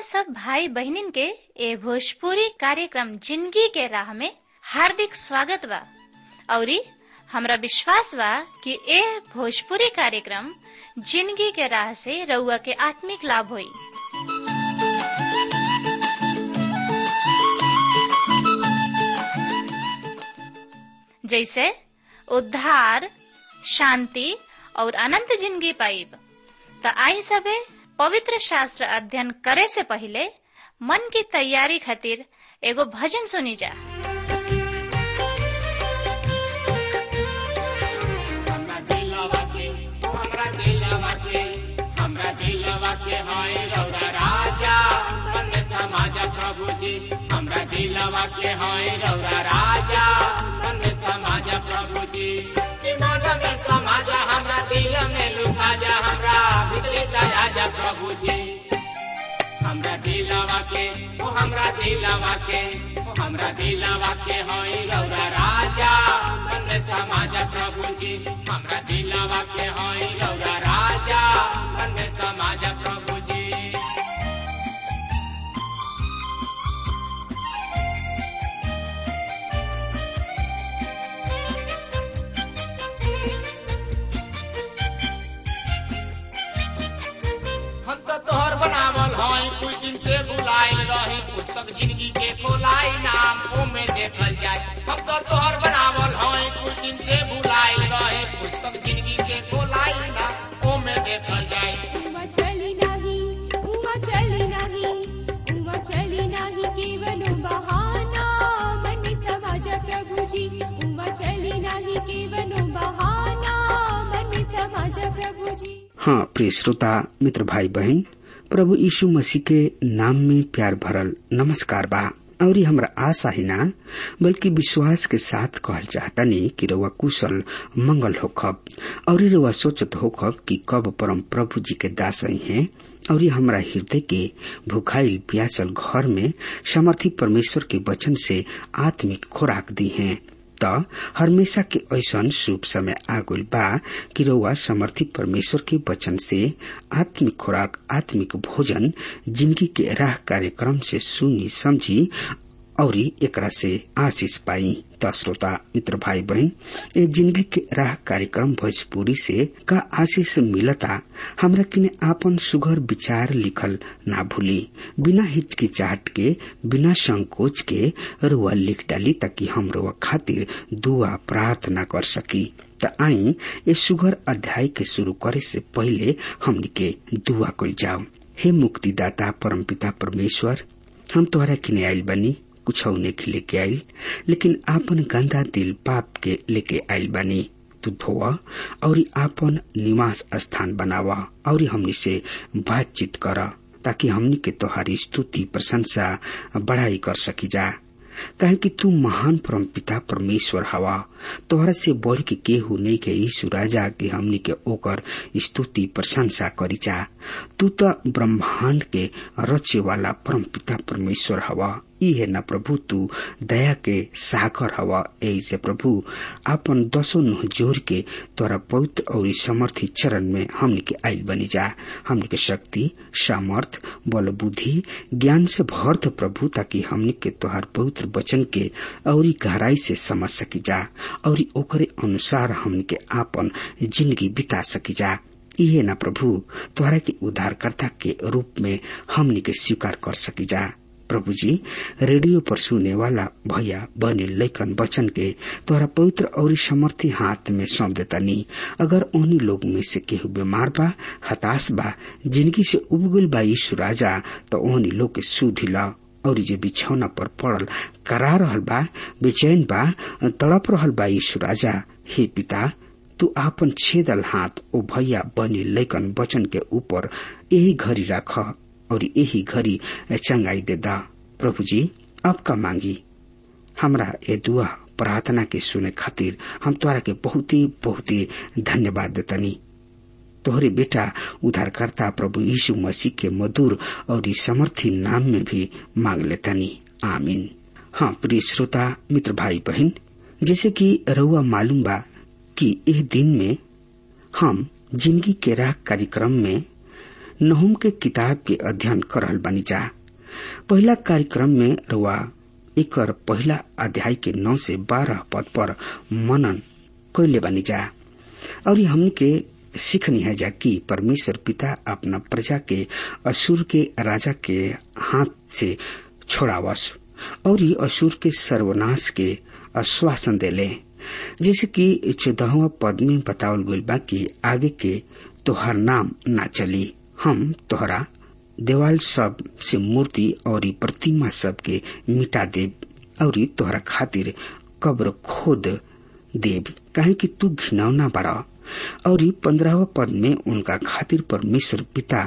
सब भाई बहनिन के ए भोजपुरी कार्यक्रम जिंदगी के राह में हार्दिक स्वागत बा औरी हमरा विश्वास बा कि ए भोजपुरी कार्यक्रम जिंदगी के राह से रउआ के आत्मिक लाभ होई जैसे उद्धार शांति और अनंत जिंदगी पाइब त आई सबे पवित्र शास्त्र अध्ययन करे से पहले मन की तैयारी खातिर एगो भजन सुनी जा हमरा दिलवा के हमरा दिलवा के हमरा दिलवा के हाय रौरा राजा मन समाज प्रभु जी हमरा दिलवा के हाय रौरा राजा मन समाज प्रभु जी कि मन में समाज हमरा दिल में लुका जा हमरा भीतरी दया जा प्रभु जी हमरा दिलवा के ओ हमरा दिलवा के ओ हमरा दिलवा के होई रौरा राजा मन समाज प्रभु जी हमरा दिलवा के होई रौरा राजा मन समाज प्रभु जी हम तो तोहर बनावल हई कुछ दिन से बुलाइल रही पुस्तक जिंदगी के खोलाई नाम ओमे देखल जाए हम तो तोहर बनावल हई कुछ दिन से बुलाइल रही पुस्तक जिंदगी के खोलाई नाम ओमे देखल जाए उमा चली नाही उमा चली नाही उमा चली नाही केवल बहाना मन समाज प्रभुजी उमा चली नाही केवल बहाना मन समाज प्रभुजी हाँ प्रिय श्रोता मित्र भाई बहन प्रभु यीशु मसीह के नाम में प्यार भरल नमस्कार बा और ये हमरा आशा ही ना बल्कि विश्वास के साथ कहल चाहतनी कि रउआ कुशल मंगल होखब और रउआ सोचत होखब कि कब परम प्रभु जी के दास हैं और ये हमरा हृदय के भुखाइल प्यासल घर में समर्थी परमेश्वर के वचन से आत्मिक खुराक दी हैं त हमेशा के ऐसन शुभ समय आगुल बा कि रउआ समर्थी परमेश्वर के वचन से आत्मिक खुराक आत्मिक भोजन जिंदगी के राह कार्यक्रम से सुनी समझी और एकरा से आशीष पाई त श्रोता मित्र भाई बहन ए जिंदगी के राह कार्यक्रम भोजपुरी से का आशीष मिलता हमरा किने आपन सुघर विचार लिखल ना भूली बिना हिचकिचाहट के बिना संकोच के रुआ लिख डाली ताकि हम रुआ खातिर दुआ प्रार्थना कर सकी त आई ए सुघर अध्याय के शुरू करे से पहले हमनी के दुआ कल जाओ हे मुक्तिदाता परमपिता परमेश्वर हम तोहरा किने आइल बनी कुछ लेके लेके आइल लेकिन आपन गंदा दिल पाप के लेके आइल बानी तू धोवा और आपन निवास स्थान बनावा और हमनी से बातचीत कर ताकि हमनी के तोहारी स्तुति प्रशंसा बढ़ाई कर सकी जा काहे कि तू महान परम पिता परमेश्वर हवा तोहरा से बढ़ के केहू नहीं के यीशु राजा के हमनी के ओकर स्तुति प्रशंसा करी जा तू तो ब्रह्मांड के रचे वाला परम पिता परमेश्वर हवा ई है न प्रभु तू दया के सागर हवा यही से प्रभु आपन दसो नुह जोर के तोरा पवित्र और समर्थी चरण में हमनी के आयल बनी जा हमनी के शक्ति सामर्थ बल बुद्धि ज्ञान से भर दो प्रभु ताकि हमनी के तोहार पवित्र वचन के और गहराई से समझ सकी जा और ओकरे अनुसार हमनी के आपन जिंदगी बिता सकी जा इहे न प्रभु तोहरा के उद्धारकर्ता के रूप में हमनी के स्वीकार कर सकी जा प्रभु जी रेडियो पर सुने वाला भैया बने लेखन वचन के तोहरा पवित्र और समर्थी हाथ में सौंप देता नी अगर उन्हीं लोग में से केहू बीमार बा हताश बा जिंदगी से उबगुल बा यीशु राजा तो उन्हीं लोग के सुधी ला और जे बिछौना पर पड़ल करा रहल बा बेचैन बा तड़प रहल बा यीशु राजा हे पिता तू आपन छेदल हाथ ओ भैया बनी लेकन वचन के ऊपर यही घड़ी राख और यही घड़ी चंगाई दे दा प्रभु जी अब का मांगी हमरा ये दुआ प्रार्थना के सुने खातिर हम तोरा के बहुत ही बहुत ही धन्यवाद देतनी तोहरे बेटा उद्धारकर्ता प्रभु यीशु मसीह के मधुर और समर्थी नाम में भी मांग लेतनी आमीन हाँ प्रिय श्रोता मित्र भाई बहन जैसे कि रउआ मालूम बा कि इस दिन में हम जिंदगी के राह कार्यक्रम में नहुम के किताब के अध्ययन कर रहल बानी जा पहला कार्यक्रम में रुआ एकर पहला अध्याय के नौ से बारह पद पर मनन कैले बनी जा और हमने के सीखनी है जा कि परमेश्वर पिता अपना प्रजा के असुर के राजा के हाथ से छोड़ावस और ये असुर के सर्वनाश के आश्वासन देले जैसे कि चौदहवा पद में बतावल गई बा कि आगे के तोहर नाम ना चली हम तोहरा देवाल सब से मूर्ति और प्रतिमा सब के मिटा देव और तोहरा खातिर कब्र खोद देव काहे कि तू घिनौना बड़ा और पंद्रहवा पद में उनका खातिर परमेश्वर पिता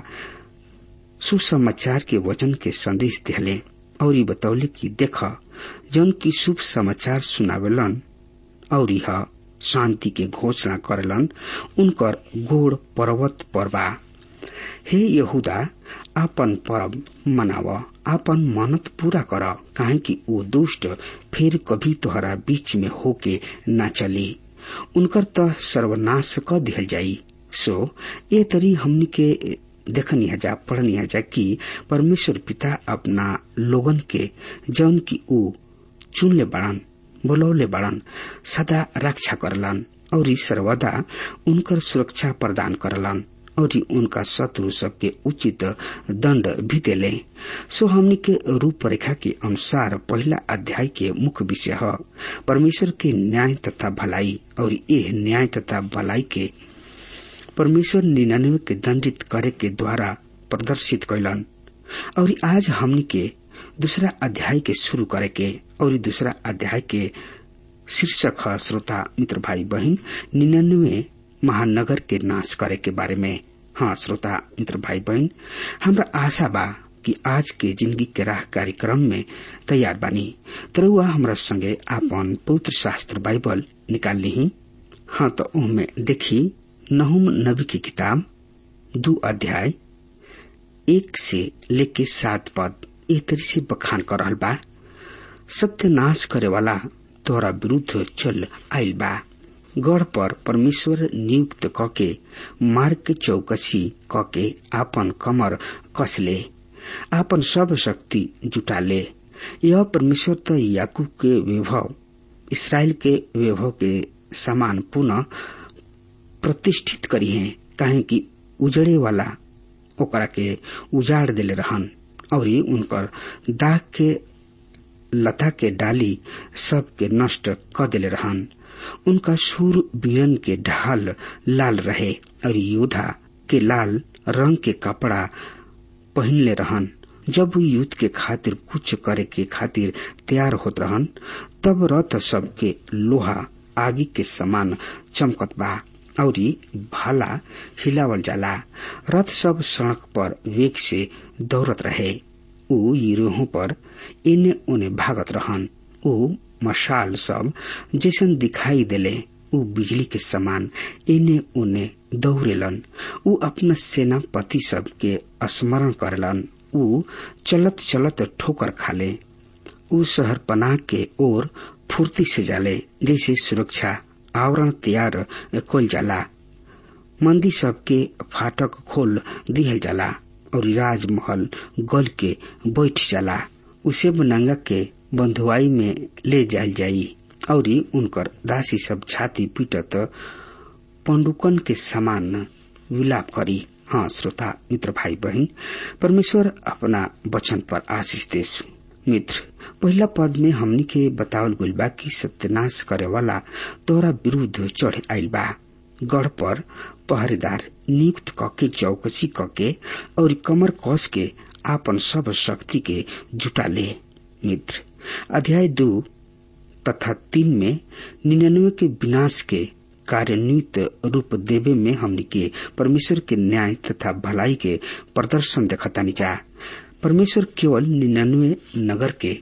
सुसमाचार के वचन के संदेश दिले और ये बतौले कि देख जन की शुभ समाचार सुनावेलन और यह शांति के घोषणा करेलन उनकर गोड़ पर्वत पर बा हे यहूदा आपन परब मनाव आपन मनत पूरा कर काहे कि वो दुष्ट फिर कभी तोहरा बीच में होके न चली उनकर त सर्वनाश क दिहल जाई सो ये तरी हमनी के देखनी हजा पढ़नी हजा कि परमेश्वर पिता अपना लोगन के जौन की ऊ चुनले बड़न बोलौले बड़न सदा रक्षा करलन और सर्वदा उनकर सुरक्षा प्रदान करलन और उनका शत्रु सबके उचित दंड भी देले सो हमनी के रूपरेखा के अनुसार पहला अध्याय के मुख्य विषय है परमेश्वर के न्याय तथा भलाई और यह न्याय तथा भलाई के परमेश्वर निन्यानवे के दंडित करे के द्वारा प्रदर्शित कैलन और आज हमनी के दूसरा अध्याय के शुरू करे के और दूसरा अध्याय के शीर्षक है श्रोता मित्र भाई बहन निन्यानवे महानगर के नाश करे के बारे में हाँ श्रोता मित्र भाई बहन हमरा आशा बा कि आज के जिंदगी के राह कार्यक्रम में तैयार बानी तरुआ हमरा संगे आपन पवित्र शास्त्र बाइबल निकाल ली हाँ तो उनमें देखी नहुम नबी की किताब दो अध्याय एक से लेके सात पद ए तरी से बखान कर रहल बा सत्यनाश करे वाला तोरा विरुद्ध चल आयल बा गढ़ पर परमेश्वर नियुक्त कके मार्ग के चौकसी कके आपन कमर कसले आपन सब शक्ति जुटाले यह परमेश्वर तो याकूब के वैभव इसराइल के वैभव के समान पुनः प्रतिष्ठित करी है काहे कि उजड़े वाला ओकरा के उजाड़ दिले रहन और उनकर दाग के लता के डाली सब के नष्ट क दिले रहन उनका सूर बीरन के ढाल लाल रहे और योद्धा के लाल रंग के कपड़ा पहनले रहन जब वो युद्ध के खातिर कुछ करे के खातिर तैयार होत रहन तब रथ सब के लोहा आगी के समान चमकत बा और भाला हिलावल जाला रथ सब सड़क पर वेग से दौड़त रहे ऊ गिरोहों पर इने उने भागत रहन ऊ मशाल सब जैसन दिखाई देले ऊ बिजली के समान इने उने दौड़ेलन ऊ अपना सेनापति सब के स्मरण करलन ऊ चलत चलत ठोकर खाले ऊ शहर पनाह के ओर फुर्ती से जाले जैसे सुरक्षा आवरण तैयार खोल जाला मंदी सब के फाटक खोल दिहल जाला और राजमहल गल के बैठ जाला उसे बनंगा के बंधुआई में ले जायल जाई और उनकर दासी सब छाती पीटत पंडुकन के समान विलाप करी हाँ श्रोता मित्र भाई बहन परमेश्वर अपना वचन पर आशीष देश मित्र पहला पद में हमनी के बतावल गइल बा कि सत्यनाश करे वाला तोरा विरुद्ध चढ़ आयल बा गढ़ पर पहरेदार नियुक्त कके चौकसी कके और कमर कस के आपन सब शक्ति के जुटा ले मित्र अध्याय दो तथा तीन में निन्यानवे के विनाश के कार्यान्वित रूप देवे में हमनी के परमेश्वर के न्याय तथा भलाई के प्रदर्शन देखतानी चाह परमेश्वर केवल निन्यानवे नगर के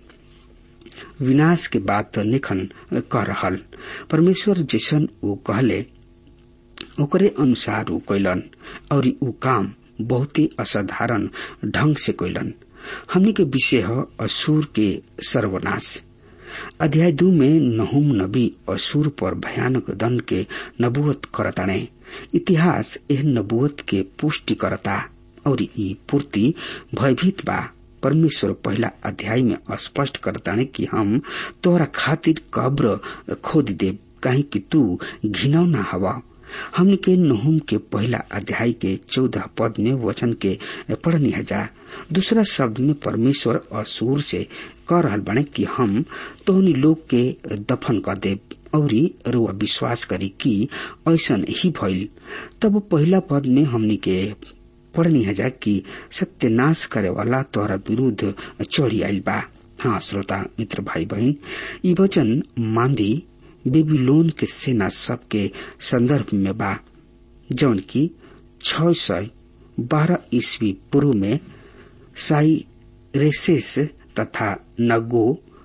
विनाश के बात निखन कर रहल परमेश्वर जैसन वो कहले ओकरे अनुसार ऊ कैलन और ऊ काम बहुत ही असाधारण ढंग से कैलन हमनी के विषय है असुर के सर्वनाश अध्याय दू में नहुम नबी असुर पर भयानक दंड के नबुवत करताणे इतिहास एह नबुवत के पुष्टि करता और ई पूर्ति भयभीत बा परमेश्वर पहला अध्याय में स्पष्ट करताने कि हम तोहरा खातिर कब्र खोद देव काहे कि तू घिनौना हवा हमने के नहुम के पहला अध्याय के चौदह पद में वचन के पढ़नी हजार दूसरा शब्द में परमेश्वर असुर से कह रहा बने कि हम तोहनी लोग के दफन कर देव और रुआ विश्वास करी कि ऐसा ही भइल तब पहला पद में हमनी के पढ़नी हजार कि सत्यनाश करे वाला तोहरा विरुद्ध चढ़ी आयल बा हाँ श्रोता मित्र भाई बहन ये वचन मांदी बेबीलोन के सेना सबके संदर्भ में बा जौन की छ सय बारह ईस्वी पूर्व में साई रेसेस तथा नगो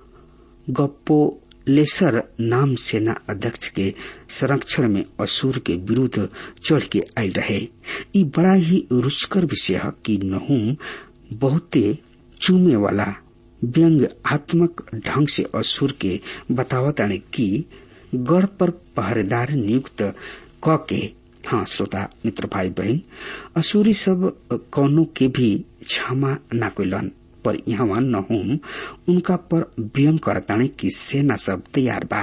गप्पोलेसर नाम सेना अध्यक्ष के संरक्षण में असुर के विरुद्ध चढ़ के आयल रहे ई बड़ा ही रुचकर विषय है कि नहुम बहुते चूमे वाला व्यंग्यात्मक ढंग से असुर के बतावताने की गढ़ पर पहरेदार नियुक्त क के हाँ श्रोता मित्र भाई बहन असुरी सब कौनो के भी क्षमा न कोलन पर यहाँ नहुम उनका पर व्यंग करताने की सेना सब तैयार बा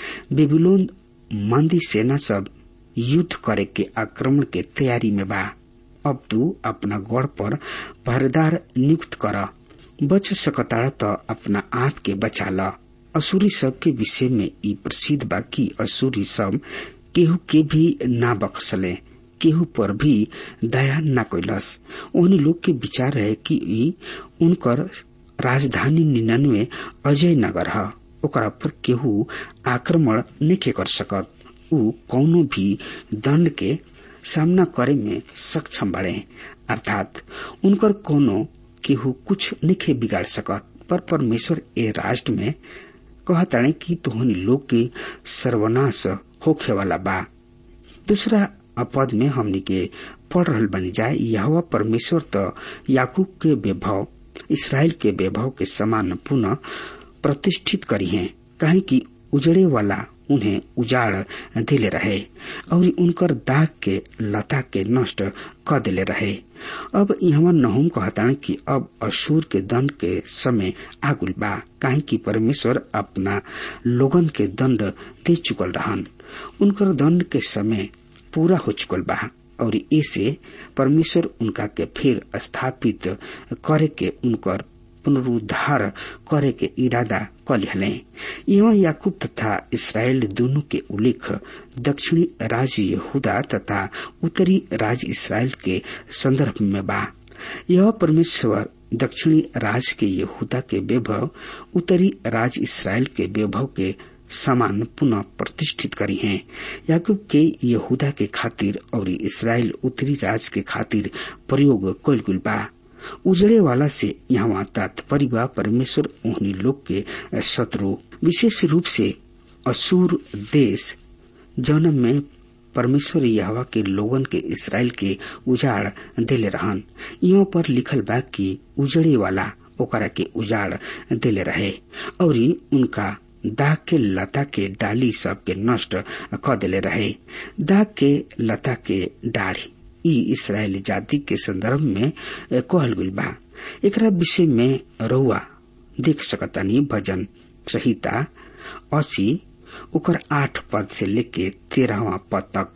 बेबीलोन मंदी सेना सब युद्ध करे के आक्रमण के तैयारी में बा अब तू अपना गढ़ पर पहरेदार नियुक्त कर बच सकताड़ा तो अपना आप के बचा ल असुरी सब के विषय में ई प्रसिद्ध बा कि असुरी सब केहू के भी ना बख्सले केहू पर भी दया न कैलस उन्हीं लोग के विचार है कि ई उनकर राजधानी निन्यानवे अजय नगर है ओकरा पर केहू आक्रमण नहीं कर सकत ऊ कौनो भी दंड के सामना करे में सक्षम बड़े अर्थात उनकर कोनो केहू कुछ नहीं बिगाड़ सकत पर परमेश्वर ए राष्ट्र में कहताणे कि तोहनी लोग के सर्वनाश होखे वाला बा दूसरा पद में हमनी के पढ़ रहल बनी जाए यह परमेश्वर तो याकूब के वैभव इसराइल के वैभव के समान पुनः प्रतिष्ठित करी है कहे कि उजड़े वाला उन्हें उजाड़ दिले रहे और उनकर दाग के लता के नष्ट क दिले रहे अब यहाँ नहुम कहता कि अब अशूर के दंड के समय आगुल बा काहे कि परमेश्वर अपना लोगन के दंड दे चुकल रहन उनकर दंड के समय पूरा हो चुकल बा और ऐसे परमेश्वर उनका के फिर स्थापित करे के उनकर पुनरुद्धार करे के इरादा कर लिहले यहाँ याकूब तथा इसराइल दोनों के उल्लेख दक्षिणी राज्य यहूदा तथा उत्तरी राज्य इसराइल के संदर्भ में बा यह परमेश्वर दक्षिणी राज्य के यहूदा के वैभव उत्तरी राज्य इसराइल के वैभव के समान पुनः प्रतिष्ठित करी हैं याकूब के यहूदा के खातिर और इसराइल उत्तरी राज्य के खातिर प्रयोग कल गुल बा उजड़े वाला से यहाँ तात्पर्य बा परमेश्वर उन्हीं लोग के शत्रु विशेष रूप से असुर देश जन्म में परमेश्वर यहवा के लोगन के इसराइल के उजाड़ दिले रहन यहाँ पर लिखल बा कि उजड़े वाला ओकरा के उजाड़ दिले रहे और उनका दाग के लता के डाली सब के नष्ट क दिले रहे दाग के लता के डाढ़ी ई इसराइली जाति के संदर्भ में कहल गई बा एकरा विषय में रउआ देख सकतानी भजन संहिता अस्सी ओकर आठ पद से लेके तेरहवा पद तक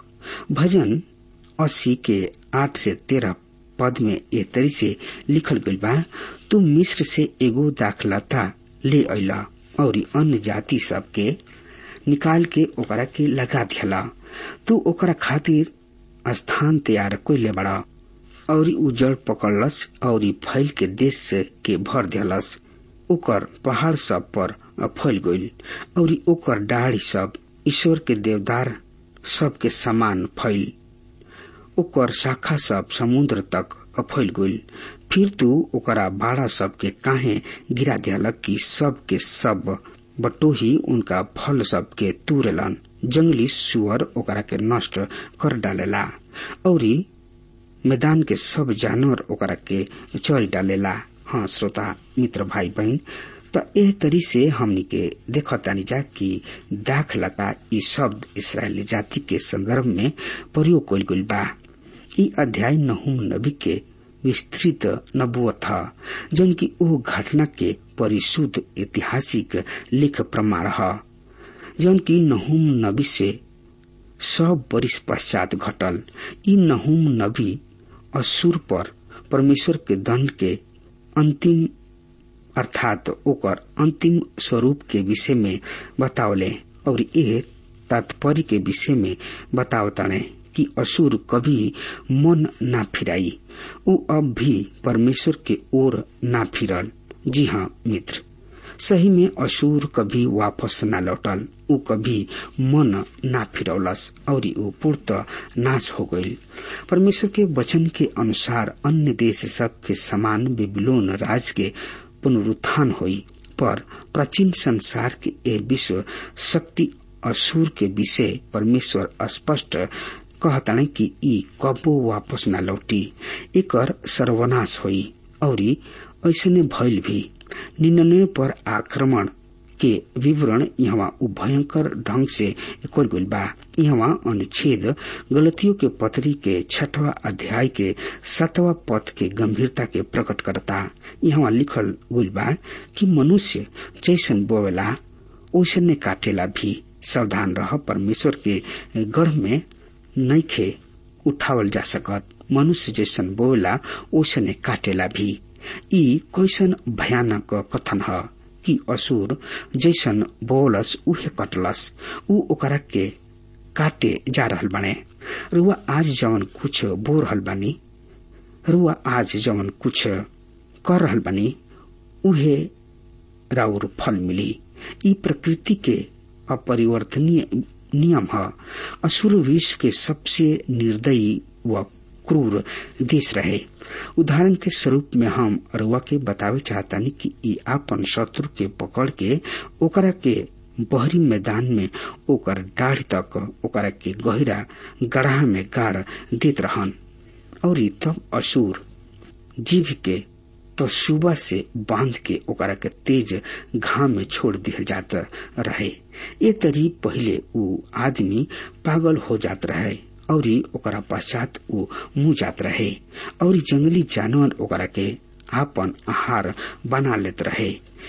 भजन अस्सी के आठ से तेरह पद में ए तरी से लिखल गई बा तू मिस्र से एगो दाखलता ले अला और अन्य जाति सब के निकाल के ओकरा के लगा दिया तू ओकरा खातिर स्थान तैयार कोइले बड़ा और उ जड़ पकड़लस और फैल के देश के भर दिलस ओकर पहाड़ सब पर फैल गईल और ओकर डाढ़ी सब ईश्वर के देवदार सब के समान फैल ओकर शाखा सब समुद्र तक फैल गईल फिर तू ओकरा बाड़ा सब के काहे गिरा दियालक कि सब के सब बटोही उनका फल सब के तूरेलन जंगली सुअर ओकरा के नष्ट कर डालेला और मैदान के सब जानवर ओकरा के चल डालेला हाँ श्रोता मित्र भाई बहन त एह तरी से हमनी के देखतानी जा कि दाखलता ई शब्द इसराइली जाति के संदर्भ में प्रयोग कइल गइल बा ई अध्याय नहुम नबी के विस्तृत नबुअत ह जौन की ओ घटना के परिशुद्ध ऐतिहासिक लेख प्रमाण ह जौन की नहुम नबी से सौ वर्ष पश्चात घटल ई नहुम नबी असुर पर परमेश्वर के दंड के अंतिम अर्थात ओकर अंतिम स्वरूप के विषय में बतावले और ये तात्पर्य के विषय में बतावताने कि असुर कभी मन ना फिराई उ अब भी परमेश्वर के ओर ना फिरल जी हाँ मित्र सही में असुर कभी वापस ना लौटल उ कभी मन ना फिरौलस और उ पूर्त नाश हो गईल परमेश्वर के वचन के अनुसार अन्य देश सब के समान बेबीलोन राज के पुनरुत्थान हुई पर प्राचीन संसार के ए विश्व शक्ति असुर के विषय परमेश्वर स्पष्ट कहताने कि ई कबो वापस न लौटी एकर सर्वनाश हुई और ऐसने भइल भी निन्यानवे पर आक्रमण के विवरण यहाँ भयंकर ढंग से कल गई बा यहाँ अनुच्छेद गलतियों के पत्री के छठवा अध्याय के सातवा पद के गंभीरता के प्रकट करता यहाँ लिखल गई बा कि मनुष्य जैसन बोवेला ओसने काटेला भी सावधान रह परमेश्वर के गढ़ में नैखे उठावल जा सकत मनुष्य जैसन बोला ओसने काटेला भी ई कैसन भयानक कथन ह कि असुर जैसन बोलस उहे कटलस उ ओकरा के काटे जा रहल बने रुआ आज जवन कुछ बो रहल बानी रुआ आज जवन कुछ कर रहल बानी उहे राउर फल मिली ई प्रकृति के अपरिवर्तनीय नियम है असुर विश्व के सबसे निर्दयी व क्रूर देश रहे उदाहरण के स्वरूप में हम रुआ के बतावे चाहतानी कि ई आपन शत्रु के पकड़ के ओकरा के बहरी मैदान में ओकर डाढ़ तक ओकरा के गहरा गढ़ा में गाड़ देत रहन और तब असुर जीव के तो सुबह से बांध के ओकरा के तेज घाम में छोड़ दिया जात रहे ये तरी पहले उ आदमी पागल हो जात रहे और ओकरा पश्चात उ मुंह जात रहे और जंगली जानवर ओकरा के आपन आहार बना लेत रहे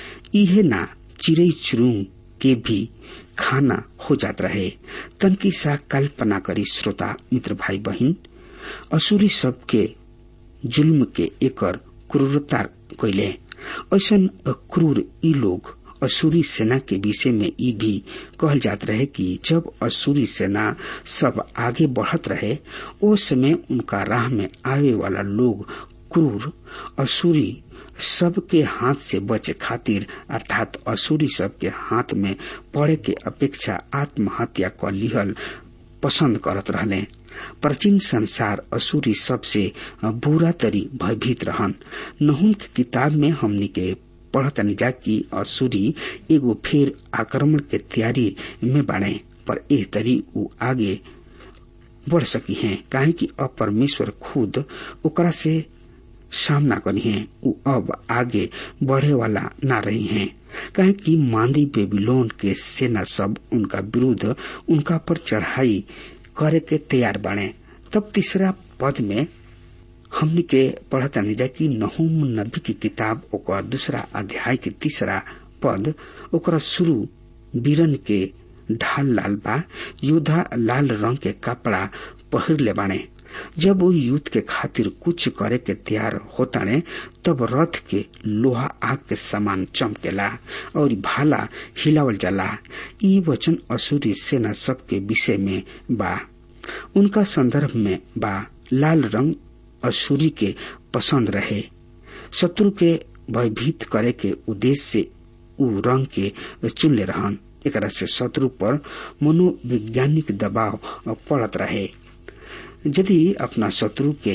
इहे ना चिड़ई चुरुंग के भी खाना हो जात रहे तनकी सा कल्पना करी श्रोता मित्र भाई बहन असुरी सबके जुल्म के एकर क्रूरता कैले ऐसन क्रूर ई लोग असुरी सेना के विषय में ई भी कहल जात रहे कि जब असुरी सेना सब आगे बढ़त रहे ओ समय उनका राह में आवे वाला लोग क्रूर असुरी सबके हाथ से बचे खातिर अर्थात असुरी सबके हाथ में पड़े के अपेक्षा आत्महत्या क लिहल पसंद करत रहले प्राचीन संसार असुरी सबसे बुरा तरी भयभीत रहन नहुन की किताब में हमनी के पढ़तनी जा कि असुरी एगो फिर आक्रमण के तैयारी में बाड़े पर एह तरी उ आगे बढ़ सकी हैं काहे कि अब परमेश्वर खुद ओकरा से सामना करी हैं उ अब आगे बढ़े वाला ना रही हैं काहे कि मांदी बेबीलोन के सेना सब उनका विरुद्ध उनका पर चढ़ाई करे के तैयार बने तब तीसरा पद में हमने के पढ़ता नहीं जा कि नहुम नबी की किताब ओकर दूसरा अध्याय के तीसरा पद ओकरा शुरू बीरन के ढाल लाल बा योद्धा लाल रंग के कपड़ा पहिर ले बाने जब वो युद्ध के खातिर कुछ करे के तैयार होता ने तब रथ के लोहा आग के समान चमकेला और भाला हिलावल जाला ई वचन असुरी सेना सब के विषय में बा उनका संदर्भ में बा लाल रंग असुरी के पसंद रहे शत्रु के भयभीत करे के उद्देश्य से उ रंग के चुन ले रहन एकरा से शत्रु पर मनोवैज्ञानिक दबाव पड़त रहे यदि अपना शत्रु के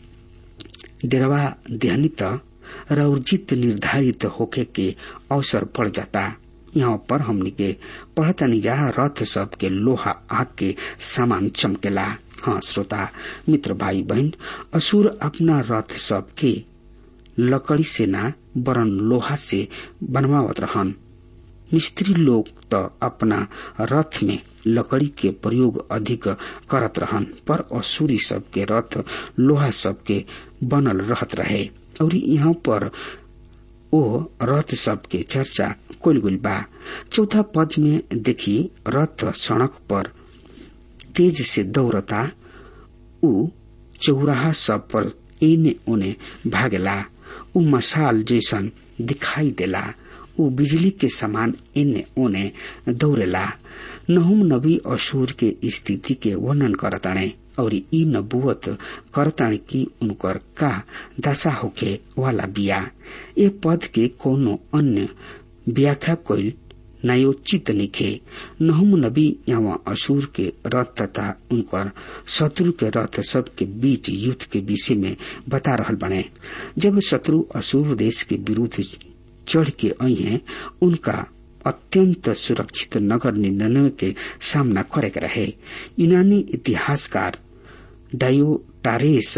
डेरवा देहनी त रौर्जित निर्धारित होके के अवसर पड़ जाता यहाँ पर हमने के पढ़ता नहीं जा रथ सब के लोहा आग के सामान चमकेला हाँ श्रोता मित्र भाई बहन असुर अपना रथ सब के लकड़ी से ना बरन लोहा से बनवावत रहन मिस्त्री लोग तो अपना रथ में लकड़ी के प्रयोग अधिक करत रहन पर असुरी सब के रथ लोहा सब के बनल रहत रहे और यहाँ पर ओ रथ सब के चर्चा कुल गुल बा चौथा पद में देखी रथ सड़क पर तेज से दौड़ता उ चौराहा सब पर एने ओने भागेला उ मसाल जैसन दिखाई देला उ बिजली के समान एने ओने दौड़ेला नहुम नबी असूर के स्थिति के वर्णन करताणे और ई नबुवत करताणे कि उनकर का दशा होखे वाला बिया ए पद के कोनो अन्य व्याख्या कोई न्यायोचित निखे नहुम नबी यहाँ असूर के रथ तथा उनकर शत्रु के रथ सब के बीच युद्ध के विषय में बता रहल बने जब शत्रु असूर देश के विरुद्ध चढ़ के आई हैं उनका अत्यंत सुरक्षित नगर निन्यानवे के सामना करे के रहे यूनानी इतिहासकार डायोटारेस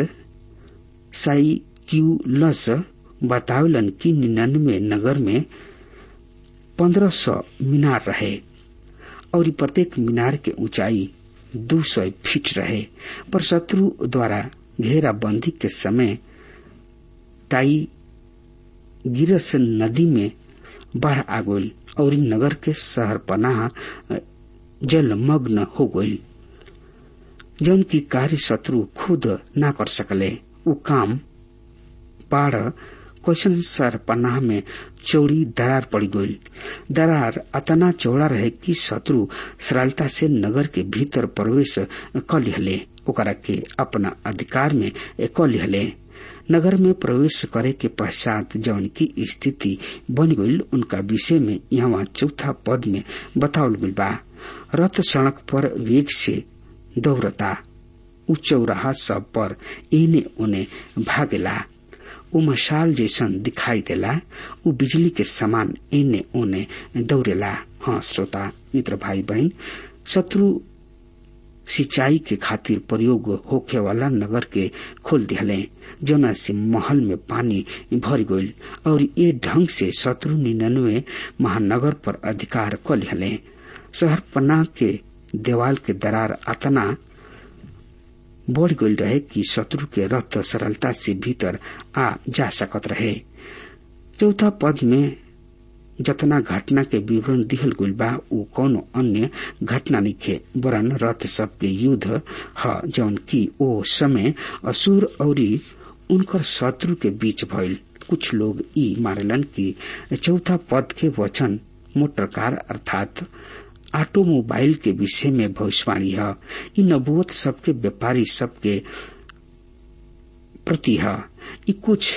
साइक्यूलस बतावलन कि निन्यानवे नगर में पंद्रह सौ मीनार रहे और प्रत्येक मीनार के ऊंचाई दो सौ फीट रहे पर शत्रु द्वारा घेराबंदी के समय टाई गिरस नदी में बाढ़ आ गई और नगर के शहर पनाह जलमग्न हो गई जौन की कार्य शत्रु खुद ना कर सकले उ काम बाढ़ क्वेश्चन सर पन्नाह में चौड़ी दरार पड़ गई दरार अतना चौड़ा रहे कि शत्रु सरलता से नगर के भीतर प्रवेश क लिहले ओकरा के अपना अधिकार में क लिहले नगर में प्रवेश करे के पश्चात जौन की स्थिति बन गई उनका विषय में यहाँ चौथा पद में बतावल गई बा रथ सड़क पर वेग से दौड़ता उ चौराहा सब पर एने ओने भागेला उ मशाल जैसन दिखाई देला उ बिजली के समान एने ओने दौड़ेला हाँ श्रोता मित्र भाई बहन शत्रु सिंचाई के खातिर प्रयोग होखे वाला नगर के खोल दिहले जना से महल में पानी भर गईल और ये ढंग से शत्रु निन्यानवे महानगर पर अधिकार क लिहले शहर पन्ना के देवाल के दरार अतना बढ़ गईल रहे कि शत्रु के रथ सरलता से भीतर आ जा सकत रहे चौथा पद में जतना घटना के विवरण दिहल गईल बा उ कोनो अन्य घटना निखे वरन रथ सब के युद्ध ह जौन की ओ समय असुर और उनकर शत्रु के बीच भइल कुछ लोग ई मारलन कि चौथा पद के वचन मोटरकार अर्थात ऑटोमोबाइल के विषय में भविष्यवाणी है इ नबुवत सबके व्यापारी सबके प्रति है इ कुछ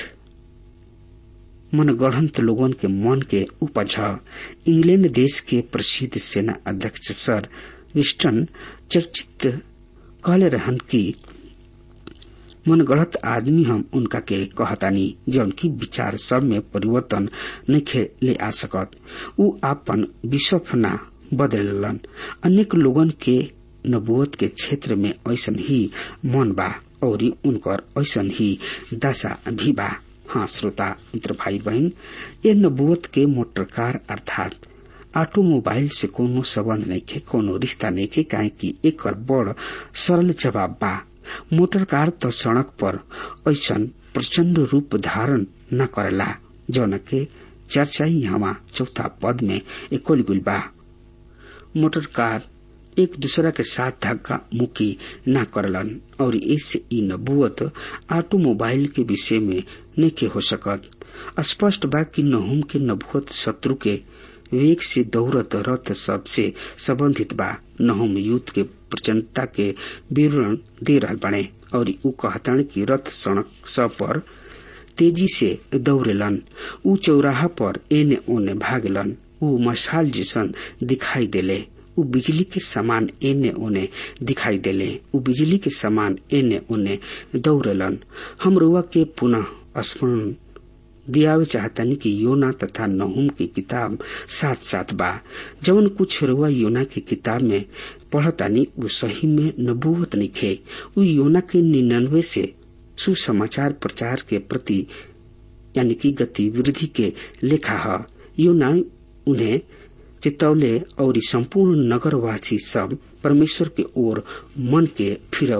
मनगढ़ंत लोगन के मन के उपज है इंग्लैंड देश के प्रसिद्ध सेना अध्यक्ष सर विस्टन चर्चित कहले रहन की मनगढ़ंत आदमी हम उनका के कहतानी जौन की विचार सब में परिवर्तन नहीं ले आ सकत उ आपन विश्व ना बदलन अनेक लोगन के नबुवत के क्षेत्र में ऐसन ही मन बा और उनकर ऐसन ही दशा भी बा हाँ श्रोता मित्र भाई बहन ये नबुवत के मोटर कार अर्थात ऑटोमोबाइल से कोनो संबंध नहीं के कोनो रिश्ता नहीं के काहे कि एक बड़ सरल जवाब बा मोटर कार तो सड़क पर ऐसन प्रचंड रूप धारण न करेला जौन के चर्चा ही हवा चौथा पद में एकोल गुल बा मोटर कार एक दूसरा के साथ धक्का मुक्की न करलन और इससे ई नबुवत ऑटोमोबाइल के विषय में नहीं हो सकत स्पष्ट बा कि नहुम के नबुवत शत्रु के वेग से दौड़त रथ सब से संबंधित बा नहुम युद्ध के प्रचंडता के विवरण दे रहा बने और उ कहतन की रथ सड़क सब पर तेजी से दौड़ेलन उ चौराहा पर एने ओने भागलन उ मशाल जैसन दिखाई देले उ बिजली के समान एने ओने दिखाई देले उ बिजली के समान एने ओने दौड़लन हम रुआ के पुनः स्मरण दियावे चाहतनी कि योना तथा नहुम की किताब साथ साथ बा जवन कुछ रुआ योना की किताब में पढ़तानी उ सही में नबूवत निखे उ योना के निन्यानवे से सुसमाचार प्रचार के प्रति यानी कि गतिविधि के लेखा है योना उन्हें चितौले और संपूर्ण नगरवासी सब परमेश्वर के ओर मन के फिरौले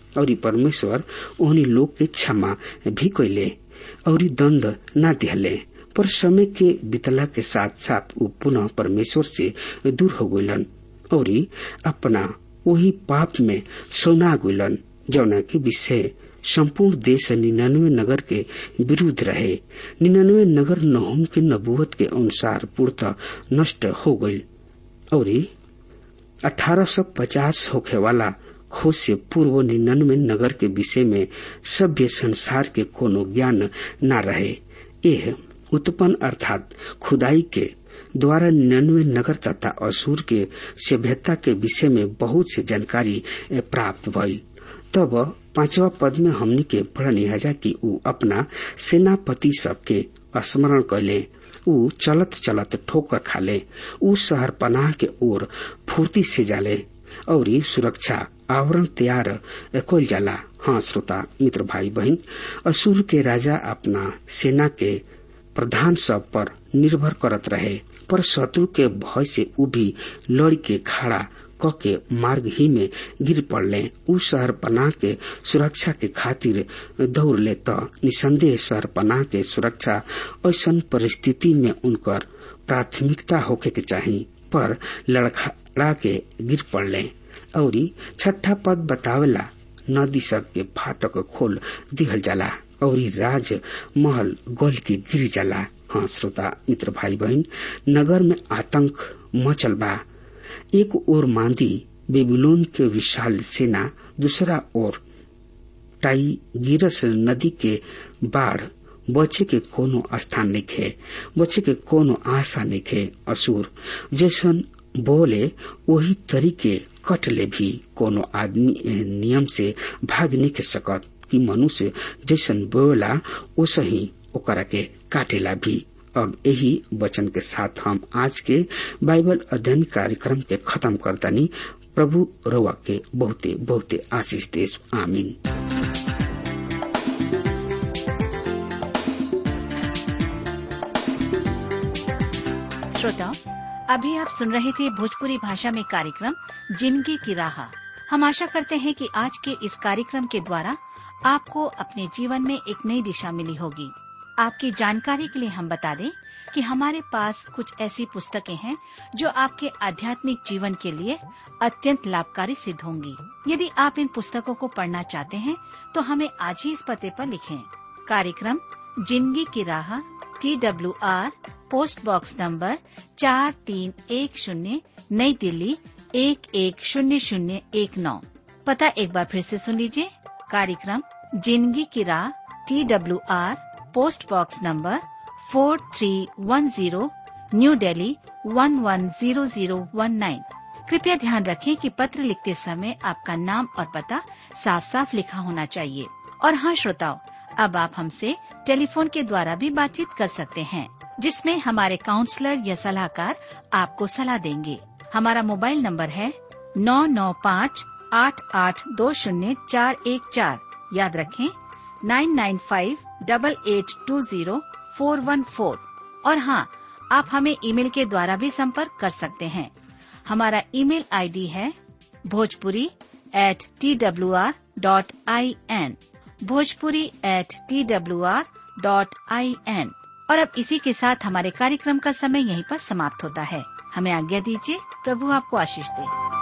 और परमेश्वर ओहनी लोग के क्षमा भी कैले और दंड न दिहले पर समय के बितला के साथ साथ वो पुनः परमेश्वर से दूर हो गलन और अपना वही पाप में सोना गलन जौना के विषय संपूर्ण देश निन्यानवे नगर के विरुद्ध रहे निन्यानवे नगर नहुम के नबूवत के अनुसार पूर्णतः नष्ट हो गई और 1850 होखे वाला खोज से पूर्व निन्यानवे नगर के विषय में सभ्य संसार के कोनो ज्ञान न रहे यह उत्पन्न अर्थात खुदाई के द्वारा निन्यानवे नगर तथा असुर के सभ्यता के विषय में बहुत से जानकारी प्राप्त भई तब पांचवा पद में हमनी के पढ़नी हजा कि ऊ अपना सेनापति सबके स्मरण कैले ऊ चलत चलत ठोकर खाले ऊ शहर पनाह के ओर फुर्ती से जाले और सुरक्षा आवरण तैयार कल जाला हाँ श्रोता मित्र भाई बहन असुर के राजा अपना सेना के प्रधान सब पर निर्भर करत रहे पर शत्रु के भय से ऊ भी लड़ के खड़ा क के मार्ग ही में गिर पड़ले उ शहर पनाह के सुरक्षा के खातिर दौड़ ले त निसंदेह शहर पनाह के सुरक्षा ऐसा परिस्थिति में उनकर प्राथमिकता होके के चाही पर लड़खड़ा के गिर पड़ले और छठा पद बतावेला नदी सब के फाटक खोल दिहल जाला और राज महल गल के गिर जाला हाँ श्रोता मित्र भाई बहन नगर में आतंक मचल बा एक ओर मांदी बेबीलोन के विशाल सेना दूसरा ओर टाइगिरस नदी के बाढ़ बचे के कोनो स्थान नहीं बचे के कोनो आशा नहीं असुर जैसन बोले वही तरीके कटले भी कोनो आदमी नियम से भाग नहीं के सकत कि मनुष्य जैसन बोला ओसा ही ओकरा के काटेला भी अब यही वचन के साथ हम आज के बाइबल अध्ययन कार्यक्रम के खत्म करतानी प्रभु रवा के बहुते बहुते आशीष देश आमीन श्रोताओं अभी आप सुन रहे थे भोजपुरी भाषा में कार्यक्रम जिंदगी की राह हम आशा करते हैं कि आज के इस कार्यक्रम के द्वारा आपको अपने जीवन में एक नई दिशा मिली होगी आपकी जानकारी के लिए हम बता दें कि हमारे पास कुछ ऐसी पुस्तकें हैं जो आपके आध्यात्मिक जीवन के लिए अत्यंत लाभकारी सिद्ध होंगी यदि आप इन पुस्तकों को पढ़ना चाहते हैं तो हमें आज ही इस पते पर लिखें कार्यक्रम जिंदगी की राह T W R post box number चार तीन एक शून्य नई दिल्ली एक एक शून्य शून्य एक नौ पता एक बार फिर से सुन लीजिए कार्यक्रम जिंदगी की राह T W R post box number four three one zero New Delhi one one zero zero one nine कृपया ध्यान रखें कि पत्र लिखते समय आपका नाम और पता साफ साफ लिखा होना चाहिए और हाँ श्रोताओं अब आप हमसे टेलीफोन के द्वारा भी बातचीत कर सकते हैं जिसमें हमारे काउंसलर या सलाहकार आपको सलाह देंगे हमारा मोबाइल नंबर है नौ नौ पाँच आठ आठ दो शून्य चार एक चार याद रखें nine nine five double eight two zero four one four और हाँ आप हमें ईमेल के द्वारा भी संपर्क कर सकते हैं हमारा ईमेल आईडी है Bhojpuri at T W R dot I N Bhojpuri at T W R dot I N और अब इसी के साथ हमारे कार्यक्रम का समय यहीं पर समाप्त होता है हमें आज्ञा दीजिए प्रभु आपको आशीष दे